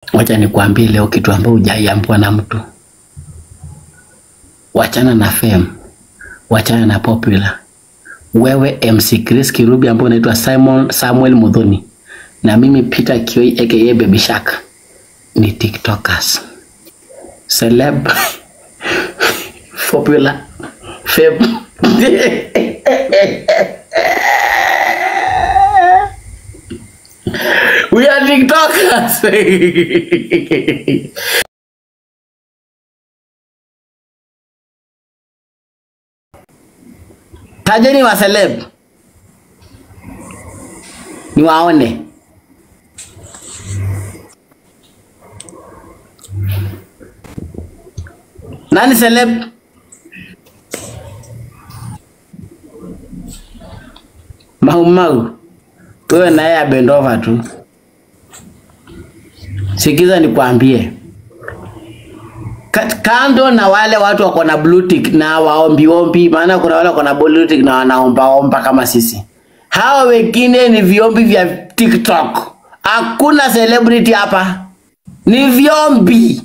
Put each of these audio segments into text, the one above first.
Wacha nikwambie leo kitu ambayo hujaiambiwa na mtu. Wachana na fame, wachana na popular. Wewe MC Chris Kirubi ambaye unaitwa Simon Samuel Mudhoni na mimi Peter Kioi aka Baby Shark ni TikTokers. Celeb popular fame We are TikTokers. Tajeni wa celeb. Ni waone. Nani celeb? Mau Mau. Wewe naye abendova tu. Sikiza nikwambie. Ka- Kando na wale watu wako na blue tick na waombi ombi, maana kuna wale wako na blue tick na wanaomba omba kama sisi. Hawa wengine ni viombi vya TikTok. Hakuna celebrity hapa, ni viombi,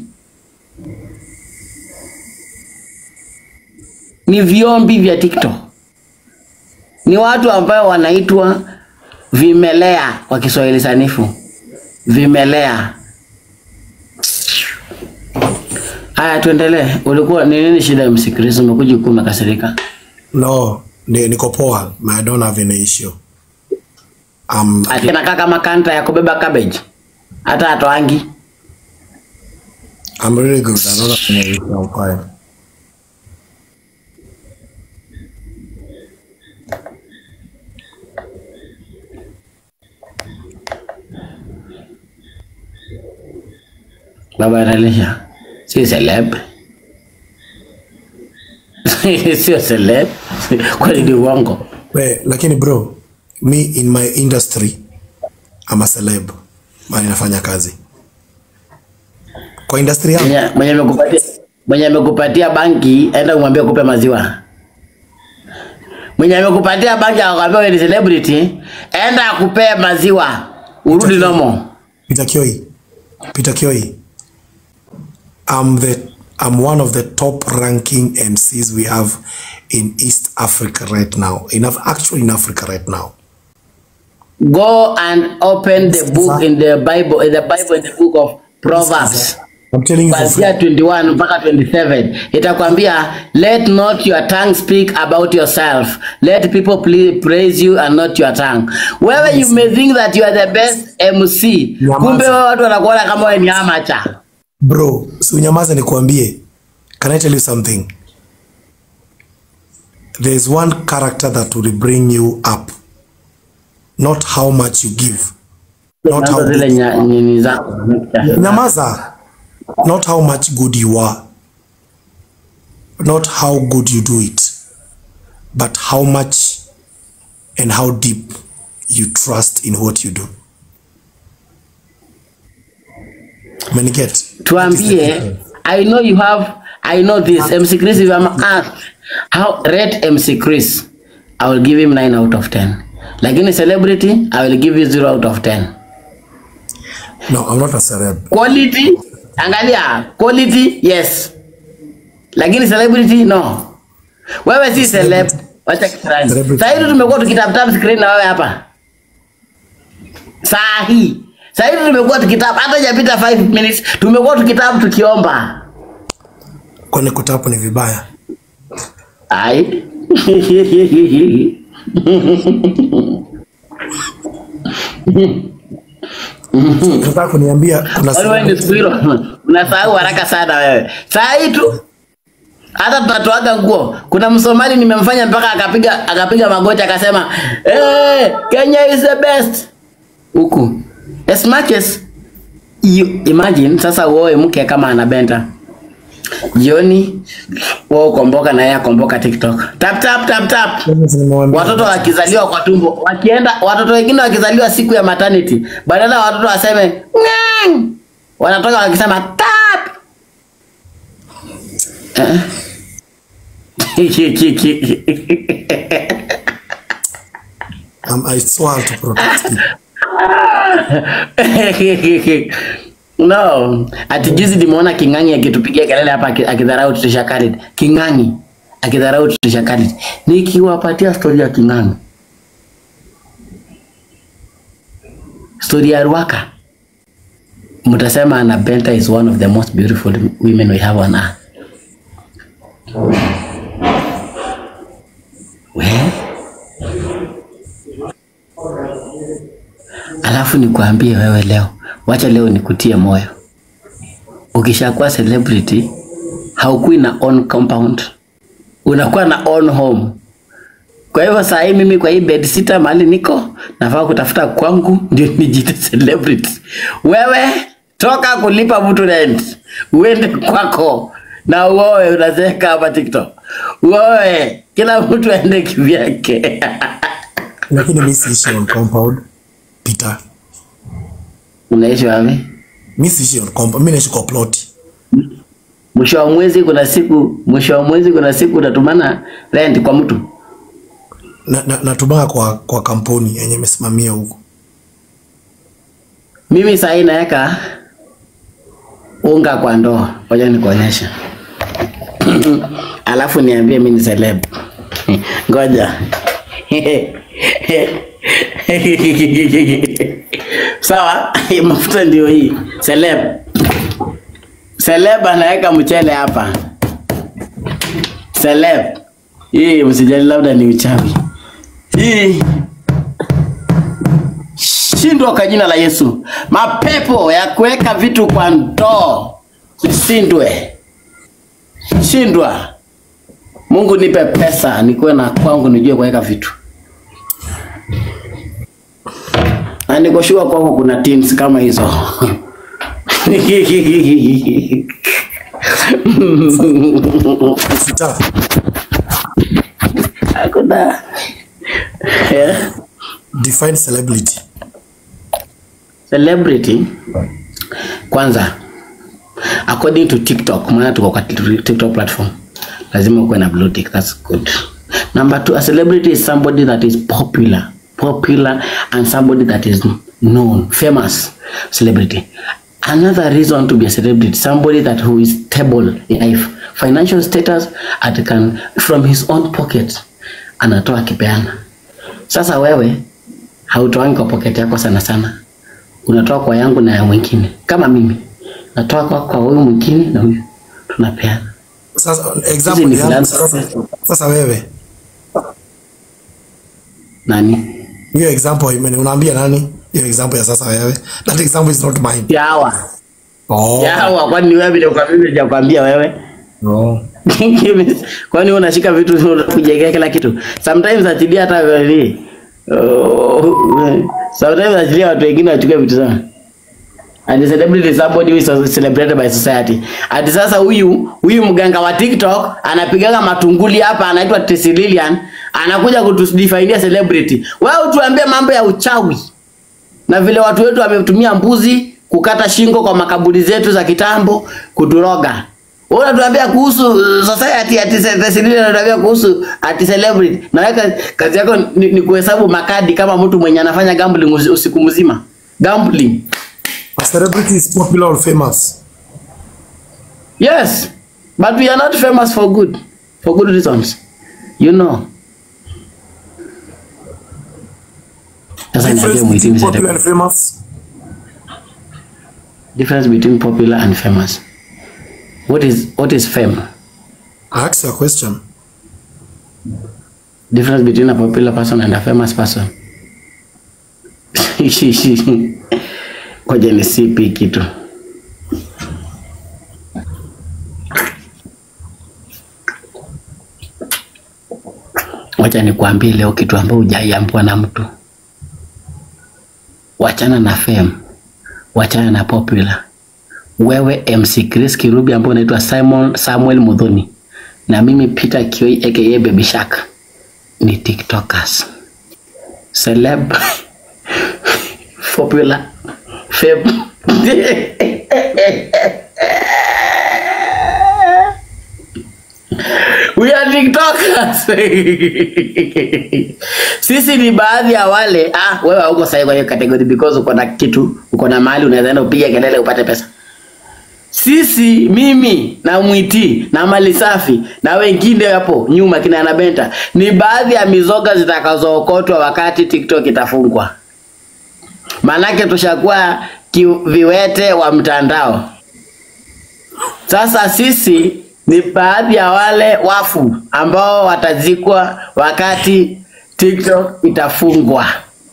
ni viombi vya TikTok. Ni watu ambao wanaitwa vimelea kwa Kiswahili sanifu, vimelea. Haya, tuendelee. Ulikuwa ni nini shida ya msikilizaji? Umekuja huku umekasirika. No, ni, niko poa. I don't have any issue. Um, Ati anakaa kama kanta ya kubeba cabbage, hata atoangi. I'm really good. I don't have any issue. I'm fine. Baba analisha, si celeb sio celeb, kwani ni uongo? We, lakini bro, me in my industry, I'm a celeb. Mali nafanya kazi. Kwa industry yangu, Mwenye mwenye amekupatia mwenye amekupatia banki, enda umwambie kupe maziwa. Mwenye amekupatia banki akakwambia wewe ni celebrity, enda akupee maziwa, urudi nomo. Peter Kioi. Peter Kioi. I'm the I'm one of the top ranking MCs we have in East Africa right now. In Af- actually in Africa right now. Go and open the book in the Bible, in the Bible in the book of Proverbs. I'm telling you for free. kuanzia 21 mpaka 27 itakwambia let not your tongue speak about yourself let people ple- praise you and not your tongue wewe you may think that you are the best mc Nyamaza. kumbe wewe watu wanakuona kama wewe ni amacha Bro, si unyamaze nikuambie. Can I tell you something? There's one character that will bring you up. Not how much you give. Not how Nazo zile good, nya- nini zako nyamaza. Not how much good you are. Not how good you do it. But how much and how deep you trust in what you do. Umeniget? tuambie i know you have i know this mc chris if i'm asked how rate mc chris i will give him 9 out of 10 lakini celebrity i will give you 0 out of 10 No, I'm not a celeb. quality angalia quality yes lakini celebrity no wewe si celeb wacha kisirani Celebrity. saa hizi tumekuwa tukitaptap screen na wewe hapa saa hii saa hizi tumekuwa tukitap hata hajapita 5 minutes tumekuwa tukitap tukiomba Kwani kutapu ni vibaya? ai Nataka kuniambia kuna Wale wewe ni celeb- siku hilo unasahau haraka sana wewe. Saa hii tu hata tunatoaga nguo. Kuna Msomali nimemfanya mpaka akapiga akapiga magoti akasema, "Eh, Kenya is the best." Huku. As much as you imagine sasa uoe mke kama anabenta. Jioni wao komboka na yeye akomboka TikTok. Tap tap tap tap. Nimemwambia- Watoto wakizaliwa kwa tumbo, wakienda watoto wengine wakizaliwa siku ya maternity, badala watoto waseme ngang, wanatoka wakisema tap. Eh? Um, I swore to protect you. No, ati juzi nimeona King'ang'i akitupigia kelele hapa aki- akidharau Trisha Khalid. King'ang'i akidharau Trisha Khalid. Nikiwapatia story ya King'ang'i. Story ya Ruaka. Mtasema Anna Benta is one of the most beautiful women we have on earth. We? Alafu nikuambie wewe leo, wacha leo nikutie moyo. Ukishakuwa celebrity, haukui na own compound, unakuwa na own home. Kwa hivyo saa hii mimi kwa hii bed sita mahali niko nafaa kutafuta kwangu ndio nijite celebrity. Wewe toka kulipa mtu rent, uende kwako na uoe, unazeeka hapa TikTok. Uoe, kila mtu aende kivyake. lakini mi siishi on compound Peter, Unaishi wapi? mi siishi on compound, mi naishi kwa plot. Mwisho wa mwezi kuna siku, mwisho wa mwezi kuna siku unatumana rent kwa mtu. na, na, natumanga kwa, kwa kampuni yenye imesimamia huko. Mimi saa hii naweka unga kwa ndoo, ngoja nikuonyeshe. Alafu niambie mimi ni celeb. Ngoja. Sawa, mafuta ndio hii. Celeb. Celeb anaweka mchele hapa. Celeb. Hii msijali labda ni uchawi. Hii shindwa kwa jina la Yesu. Mapepo ya kuweka vitu kwa ndoo zishindwe, shindwa. Mungu nipe pesa nikuwe na kwangu nijue kuweka vitu, na nikoshua kwako kuna teams kama hizo Peter, hakuna yeah. define celebrity. Celebrity kwanza, according to TikTok, maana tuko kwa TikTok platform, lazima ukuwe na blue tick. That's good. Number two, a celebrity is somebody that is popular, popular and somebody that is known, famous celebrity. Another reason to be a celebrity, somebody that who is stable in life, financial status, at can from his own pocket anatoa akipeana. Sasa wewe hautoangi kwa pocket yako sana sana unatoa kwa yangu na ya mwingine. Kama mimi natoa kwa kwa huyu mwingine na huyu tunapeana. Sasa Hizi example ni yangu philanthropy. sasa, sasa wewe Nani? hiyo example imeni unaambia nani? Hiyo example ya sasa wewe. That example is not mine. Yawa. Oh. Yawa, kwani ni wewe vile kwa mimi sijakwambia wewe? Oh. kwani wewe unashika vitu kujengea kila kitu? Sometimes achilia hata ni oh, sometimes achilia watu wengine wachukue vitu sana. And the celebrity is somebody who is celebrated by society. Ati sasa huyu huyu mganga wa TikTok anapigaga matunguli hapa anaitwa Tessy Lillian anakuja kutudefine celebrity. Wewe utuambie mambo ya uchawi na vile watu wetu wametumia mbuzi kukata shingo kwa makaburi zetu za kitambo kuturoga. Wewe unatuambia kuhusu uh, society ati Tessy Lillian unatuambia kuhusu ati celebrity. Na wewe kazi- kazi yako ni, ni kuhesabu makadi kama mtu mwenye anafanya gambling usi- usiku mzima. Gambling. A celebrity is popular or famous. Yes, but we are not famous for good, for good reasons. You know. Sasa niambie Difference muhitimu between popular celebrity. and famous. Difference between popular and famous. What is what is fame? I asked you a question. Difference between a popular person and a famous person. Ngoja nisipi kitu. Wacha nikwambie leo kitu ambacho hujaiambiwa na mtu. Wachana na fame, wachana na popular. Wewe MC Chris Kirubi ambaye unaitwa Simon Samuel Mudhoni na mimi Peter Kioi aka Baby Shark ni TikTokers. Celeb popular fame we are tiktokers sisi ni baadhi ya wale ah, wewe hauko sahihi kwa hiyo category because uko na kitu uko na mahali unaweza enda upige kelele upate pesa sisi mimi na mwiti na mali safi na wengine hapo nyuma kina anabenta ni baadhi ya mizoga zitakazookotwa wakati tiktok itafungwa maanake tushakuwa ki- viwete wa mtandao sasa sisi ni baadhi ya wale wafu ambao watazikwa wakati tiktok itafungwa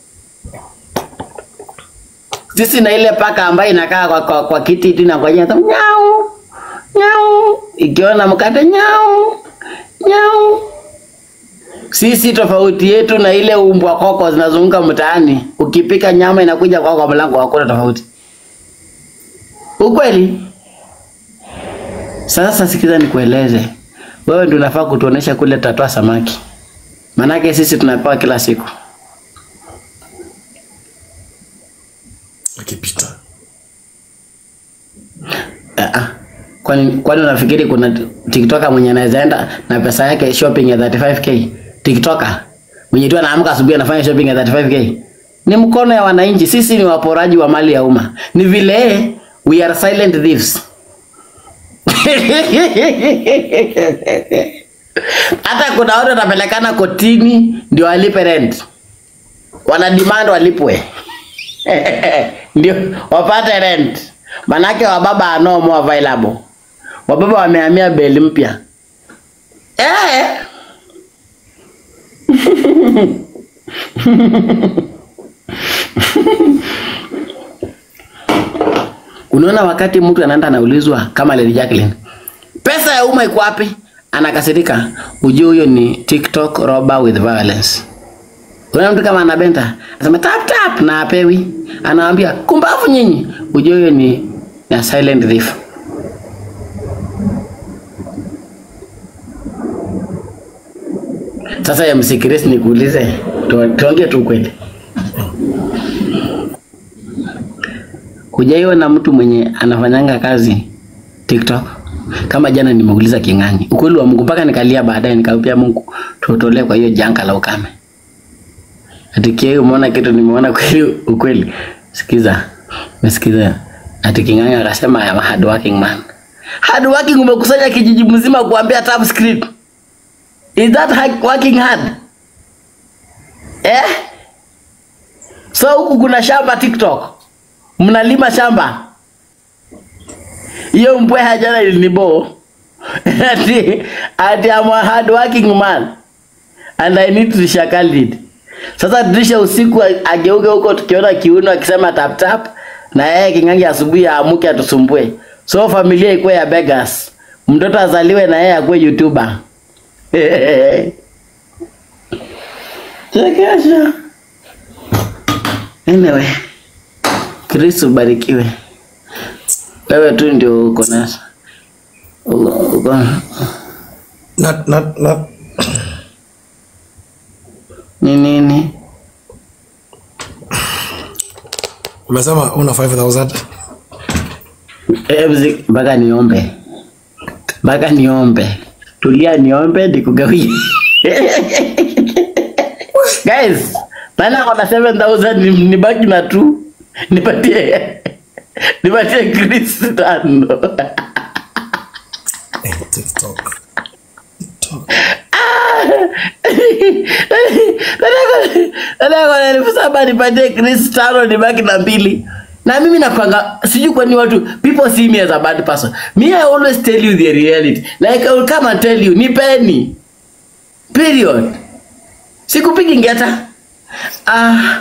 sisi na ile paka ambayo inakaa kwa, kwa, kwa kiti tu inangojea tu nyau nyau, ikiona mkate nyau nyau. Sisi tofauti yetu na ile umbwa koko zinazunguka mtaani, ukipika nyama inakuja kwa kwa mlango, hakuna tofauti. Ukweli. Sasa sikiza nikueleze, wewe ndio unafaa kutuonesha kule tatoa samaki, manake sisi tunapewa kila siku. akipita Ah, ah. Kwani kwani unafikiri kuna TikToker mwenye anaweza enda na pesa yake shopping ya 35k? TikToker mwenye tu anaamka asubuhi anafanya shopping ya 35k. Ni mkono ya wananchi. Sisi ni waporaji wa mali ya umma. Ni vile we are silent thieves. Hata kuna watu wanapelekana kotini ndio walipe rent. Wana demand walipwe. ndio wapate rent. Manake wababa are no more available. Wababa wamehamia beli mpya. Eh. Unaona wakati mtu anaenda anaulizwa kama Lady Jacqueline, pesa ya umma iko wapi? Anakasirika. Ujue huyo ni TikTok robber with violence. Kuna mtu kama anabenta, anasema tap tap na apewi. Anawaambia kumbavu nyinyi. Ujue huyo ni na silent thief. Sasa ya msikirisi nikuulize, tu- tuongee tu kweli. Hujaiona mtu mwenye anafanyanga kazi TikTok? Kama jana nimeuliza King'ang'i, ukweli wa Mungu, mpaka nikalia baadaye, nikaambia Mungu tutolee kwa hiyo janga la ukame. Ati Kiai, umeona kitu nimeona kweli ukweli. Sikiza. Umesikiza? Ati King'ang'i akasema I am a hard working man. Hard working umekusanya kijiji mzima kuambia tap script. Is that hard working hard? Eh? So huku kuna shamba TikTok. Mnalima shamba. Hiyo mbweha jana ilinibo. ati ati I'm a hard working man and I need to shackle it. Sasa Trisha usiku ageuke huko tukiona kiuno akisema tap tap na yeye King'ang'i asubuhi aamuke atusumbue. So familia ikuwe ya beggars. Mtoto azaliwe na yeye akuwe YouTuber. Chekesha. Anyway. Kristo ubarikiwe. Wewe tu ndio uko nazo. Uko, uko. not, not, not, Ni nini? umesema una 5000 Eh, mzi- mpaka niombe. Mpaka niombe. Tulia niombe nikugawie. Guys, nana kona 7000 ni, nibaki na tu. Nipatie. Nipatie Chris tano. Eh, TikTok. TikTok. Nataka elfu saba nipatie Chris tano nibaki na mbili. Na mimi nakwanga sijui kwa nini watu people see me as a bad person. Me I always tell you the reality. Like I will come and tell you nipeni. Period. Sikupigi ngeta. Ah.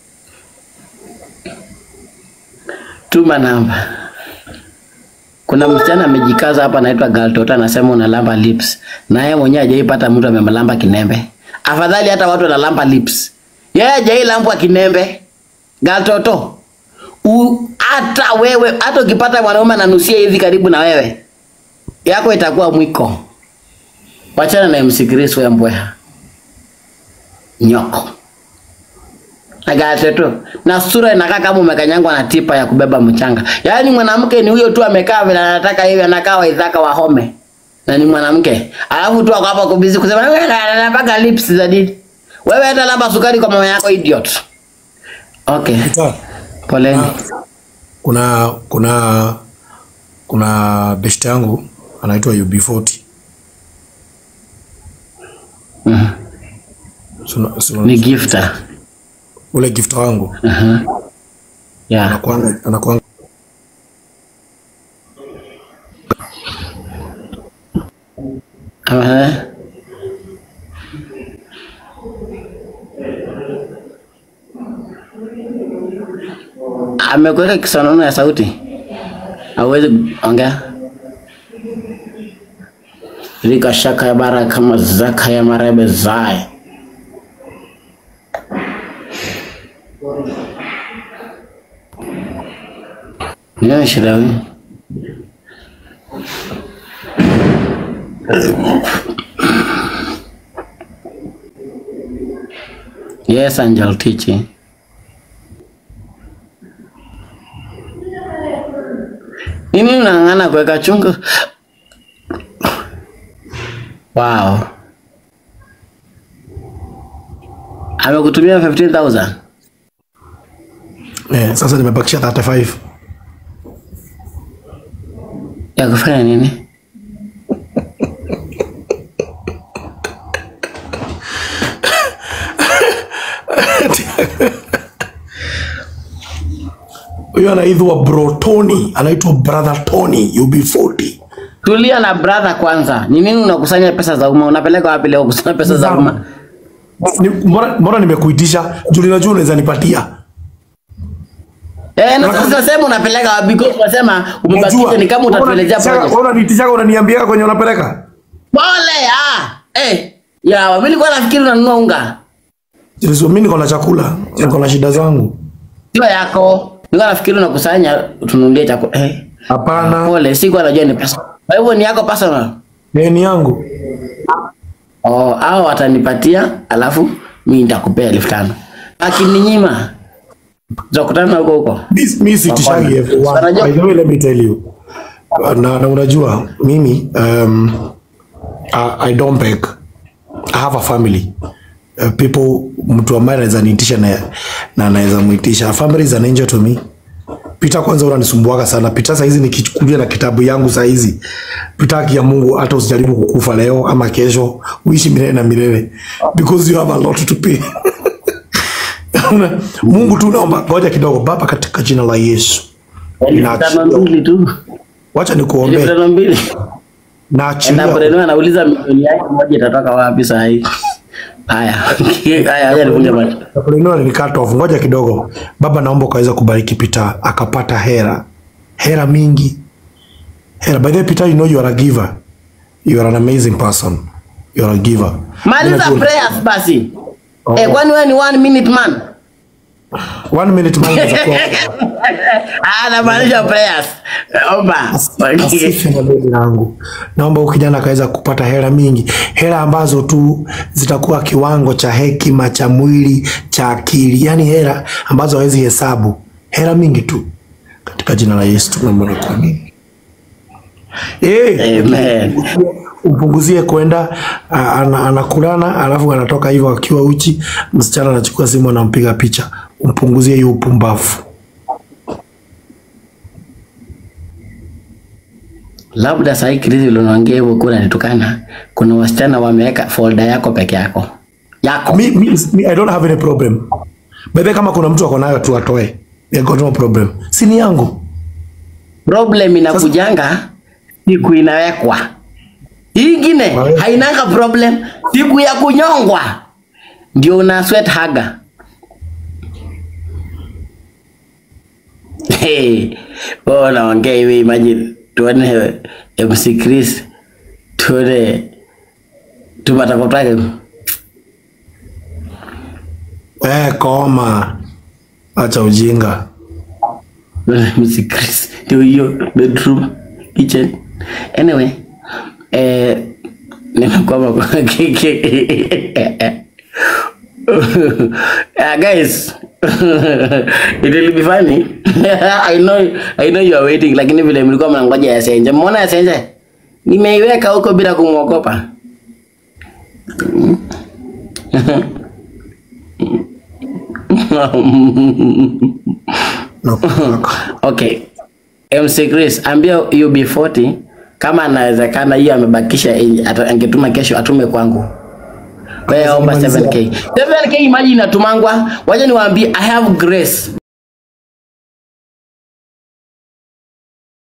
Tuma namba. Kuna msichana amejikaza hapa anaitwa Galtota anasema unalamba lips. Na yeye mwenyewe hajaipata mtu amemlamba kinembe. Afadhali hata watu wanalamba lips. Yeye hajailambwa kinembe. Galtoto. U, hata wewe hata ukipata mwanaume ananusia hivi karibu na wewe yako itakuwa mwiko. Wachana na MC Chris wewe mbweha. Nyoko. Agate Na sura inakaa kama umekanyangwa na tipa ya kubeba mchanga. Yaani mwanamke ni huyo tu amekaa vile anataka hivi anakaa waidhaka wa home. na ni mwanamke, alafu tu ako hapa kubizi kusema wewe anapaka lips za nini? Wewe hata labda sukari kwa mama yako idiot. Okay, Peter, poleni. kuna kuna kuna best yangu anaitwa UB40 Mhm. Suna- suna- Ni gifter. ule gift wangu Yeah. anakuanga anakuanga Aha. Amekuweka kisonono ya sauti, hauwezi ongea. Rika shaka ya bara kama zaka ya marebe zae. Nini shida hii? Yes, Angel teaching. Nini unang'ang'ana kuweka chungu? Wow. Amekutumia 15,000. eh, sasa nimebakisha 35 Ya kufanya nini? huyo anaitwa bro Tony anaitwa brother Tony UB40 Tulia na brother kwanza. Ni nini unakusanya pesa za umma? Unapeleka wapi leo kusanya pesa za umma? Ni- mbona mbona nimekuitisha juu ninajua unaweza nipatia Eh, na sasa sema unapeleka wapi? Because unasema umebakisha ni kama utatuelezea project. unaniitisha unaniambia kwenye unapeleka Pole ah. Eh, ya mimi nilikuwa nafikiri unanunua unga. Yesu, mimi niko na chakula niko na shida zangu Sio yako. Nilikuwa nafikiri unakusanya tununulie chakula. Eh. hapana Pole, sikuwa najua ni pesa. Kwa hivyo ni yako personal. eh, ni yangu Oh, hao watanipatia alafu mimi nitakupea elfu tano. Akininyima tutakutana huko huko. Mi- mi sitishagi everyone. Wanajua- By the way, let me tell you na, na unajua mimi um, I, I don't beg I have a family uh, people mtu ambaye anaweza niitisha na na anaweza muitisha A family is an angel to me Pita kwanza unanisumbuaga sana Pita saa hizi nikichukulia na kitabu yangu saa hizi Pita haki ya Mungu hata usijaribu kukufa leo ama kesho uishi milele na milele because you have a lot to pay Una- Mungu tu naomba ngoja kidogo baba katika jina la Yesu Elfu tano mbili tu. wacha Elfu nikuombee tano mbili. na Na achilia Breno anauliza milioni yake moja itatoka wapi saa hii? Haya. Haya, acha nifunge macho. Napoleoniwa ni cut off. Ngoja kidogo. Baba, naomba ukaweza kubariki Peter akapata hera, hera mingi, hera. By the way, Peter, you know you are a giver. You are an amazing person. You are a giver. Maliza Ninajua- prayers basi. Oh. Eh, kwani wewe ni one minute man? One minute man unaweza kuwa- Ah, namaanisha prayers. Omba. Asifi na beli langu. Naomba huyu kijana akaweza kupata hera mingi, hera ambazo tu zitakuwa kiwango cha hekima cha mwili cha akili, yaani hera ambazo hawezi hesabu, hera mingi tu, katika jina la Yesu tunaomba na kuamini. Eh, Amen. umpunguzie kwenda a- ana- anakulana alafu anatoka hivyo akiwa uchi, msichana anachukua simu anampiga picha. Umpunguzie hiyo upumbavu. Labda saa hii Chris uliniongea hivyo kuna nitukana. Kuna wasichana wameweka folder yako peke yako. Yako. Mi, mi, mi, I don't have any problem. Bebe, kama kuna mtu ako nayo tu atoe. I got no problem. Si ni yangu. Problem inakujanga siku inawekwa. Hii ingine Wale- hainanga problem. Siku ya kunyongwa ndio una sweat haga. Hey, wewe unaongea hivi imagine tuone MC Chris tuone tumatakotake Eh, koma. Acha ujinga. MC Chris ndio hiyo bedroom kitchen anyway eh nimekwama kwa uh, guys it will be funny I know I know you are waiting lakini vile mlikuwa mnangoja yasenje mmeona yasenje Nimeiweka huko bila kumwogopa. No, Okay. MC Chris, ambia UB40 kama anawezekana hiyo amebakisha eh, ata- angetuma kesho atume kwangu. Wewe omba 7k. 7k imagine inatumangwa. Wacha niwaambie I have grace.